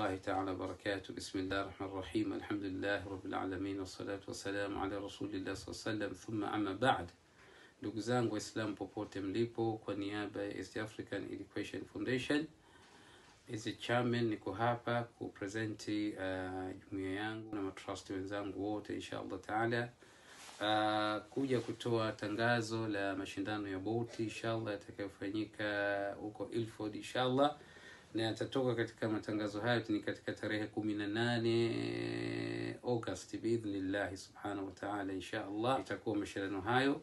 الله تعالى وبركاته بسم الله الرحمن الرحيم الحمد لله رب العالمين والصلاة والسلام على رسول الله صلى الله عليه وسلم ثم أما بعد ndugu zangu waislamu popote mlipo kwa niaba ya east african education foundation as a chairman niko hapa kupresenti uh, jumuia yangu na matrust wenzangu wote insha allah taala uh, kuja kutoa tangazo la mashindano ya boti inshallah yatakayofanyika huko ilford inshallah na yatatoka katika matangazo hayo ni katika tarehe kumi na nane august biidhnillahi subhanahu wataala insha allah itakuwa mashindano hayo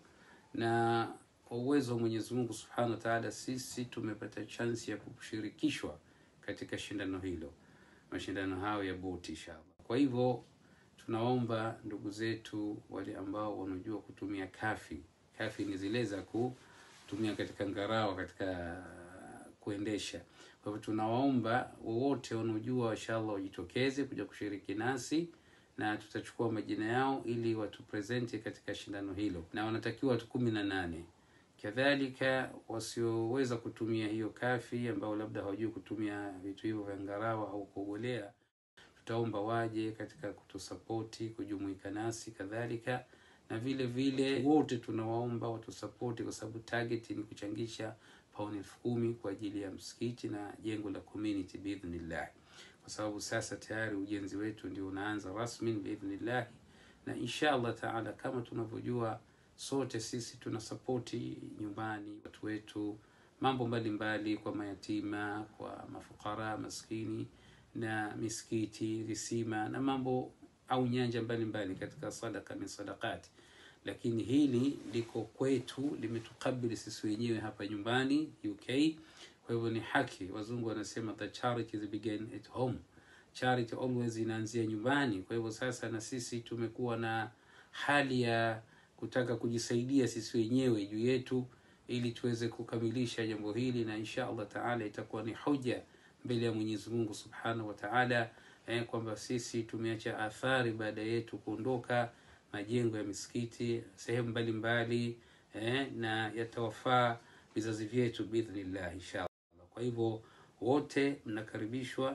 na kwa uwezo wa mwenyezi mungu subhanahu wataala sisi tumepata chansi ya kushirikishwa katika shindano hilo mashindano hayo ya boti inshallah kwa hivyo tunaomba ndugu zetu wale ambao wanajua kutumia kafi kafi ni zile za kutumia katika ngarawa katika kuendesha kwa hivyo tunawaomba wowote wanaojua inshallah wajitokeze kuja kushiriki nasi na tutachukua majina yao ili watupresenti katika shindano hilo na wanatakiwa watu kumi na nane kadhalika wasioweza kutumia hiyo kafi ambao labda hawajui kutumia vitu hivyo vya ngarawa au kuogolea tutaomba waje katika kutusapoti kujumuika nasi kadhalika na vile vile wote tunawaomba watusapoti kwa sababu target ni kuchangisha pauni elfu kumi kwa ajili ya msikiti na jengo la community biidhnillah kwa sababu sasa tayari ujenzi wetu ndio unaanza rasmi biidhnillah na insha allah taala kama tunavyojua sote sisi tuna sapoti nyumbani watu wetu mambo mbalimbali mbali, kwa mayatima kwa mafukara maskini na misikiti visima na mambo au nyanja mbalimbali mbali katika sadaka min sadakati lakini hili liko kwetu limetukabili sisi wenyewe hapa nyumbani uk kwa hivyo ni haki wazungu wanasema the charity begin at home charity always inaanzia nyumbani kwa hivyo sasa na sisi tumekuwa na hali ya kutaka kujisaidia sisi wenyewe juu yetu ili tuweze kukamilisha jambo hili na insha allah taala itakuwa ni hoja mbele ya mwenyezi mungu subhanahu wa taala eh, kwamba sisi tumeacha athari baada yetu kuondoka majengo ya misikiti sehemu mbalimbali eh, na yatawafaa vizazi vyetu biidhnillah inshallah kwa hivyo wote mnakaribishwa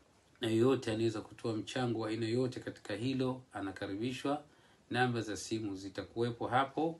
na yoyote anaweza kutoa mchango wa aina yoyote katika hilo anakaribishwa namba za simu zitakuwepo hapo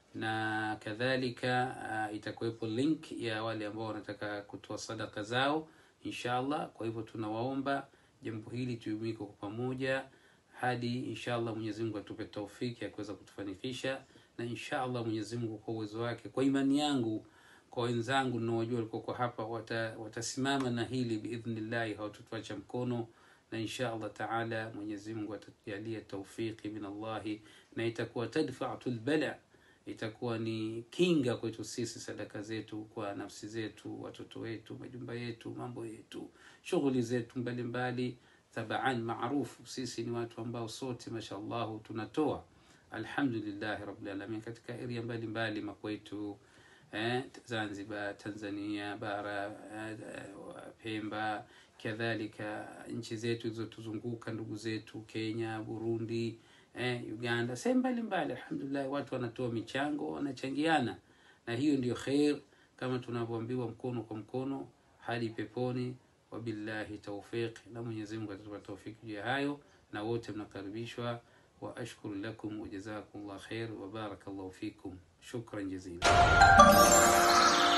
na kadhalika uh, itakuwepo link ya wale ambao wanataka kutoa sadaka zao inshallah kwa hivyo tunawaomba jambo hili tujumuike kwa pamoja hadi inshallah mwenyezi mungu atupe taufiki ya kuweza kutufanikisha na inshallah mwenyezi mungu kwa uwezo wake kwa imani yangu kwa wenzangu naojua walikoko hapa wata, watasimama na hili biidhnillahi hawatutuacha mkono na insha allah taala mwenyezi mungu atatujalia taufiki min allahi na itakuwa tadfatu lbala itakuwa ni kinga kwetu sisi sadaka zetu kwa nafsi zetu watoto wetu majumba yetu mambo yetu shughuli zetu mbalimbali tabaan maarufu sisi ni watu ambao sote mashallahu tunatoa alhamdulillahi rabilalamin katika area mbalimbali makwetu eh, zanzibar tanzania bara eh, pemba kadhalika nchi zetu zilizotuzunguka ndugu zetu kenya burundi eh, uganda sehemu mbalimbali alhamdulillah watu wanatoa michango wanachangiana na hiyo ndio kheir kama tunavyoambiwa mkono kwa mkono hadi peponi wabillahi taufiq na mwenyezi mungu atatupa taufiki juu ya hayo na wote mnakaribishwa وأشكر لكم وجزاكم الله خير وبارك الله فيكم شكرا جزيلا